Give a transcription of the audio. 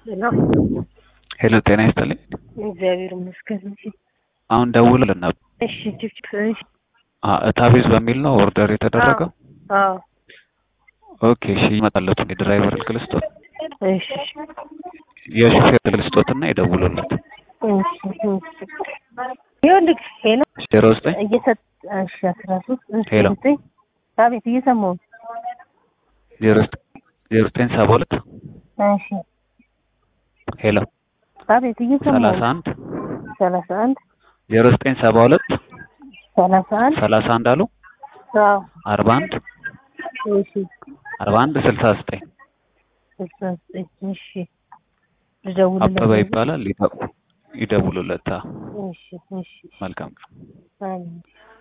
ሄሎ ሄሎ ጤና ይስጥልኝ። እግዚአብሔር ይመስገን። እሺ አሁን ደውልልን ነበር። እሺ ጭፍጭፍ እሺ አ እታቤዝ በሚል ነው ኦርደር የተደረገው። አዎ ኦኬ እሺ ይመጣለት የድራይቨር ስልክ ልስጦት፣ እሺ የሹፌር ስልክ ልስጦትና ይደውሉለት። እሺ እሺ ይኸውልህ ሄሎ ዜሮ ዘጠኝ እየሰጥ እሺ አስራ ሶስት እሺ ሄሎ። ዘጠኝ አቤት እየሰማሁ ነው። ዜሮ ዘጠኝ ዜሮ ዘጠኝ ሰባ ሁለት እሺ ሄሎ አቤት እየሰማሁ ሰላሳ ነው። አንድ ሰላሳ አንድ ዜሮ ዘጠኝ ሰባ ሁለት ሰላሳ አንድ ሰላሳ አንድ አሉ አዎ አርባ አንድ እሺ አርባ አንድ ስልሳ ዘጠኝ ስልሳ ዘጠኝ እሺ ልደውልለት አበበ ይባላል። ይደ- ይደውሉለት። አ እሺ እሺ መልካም ቀን። አሜን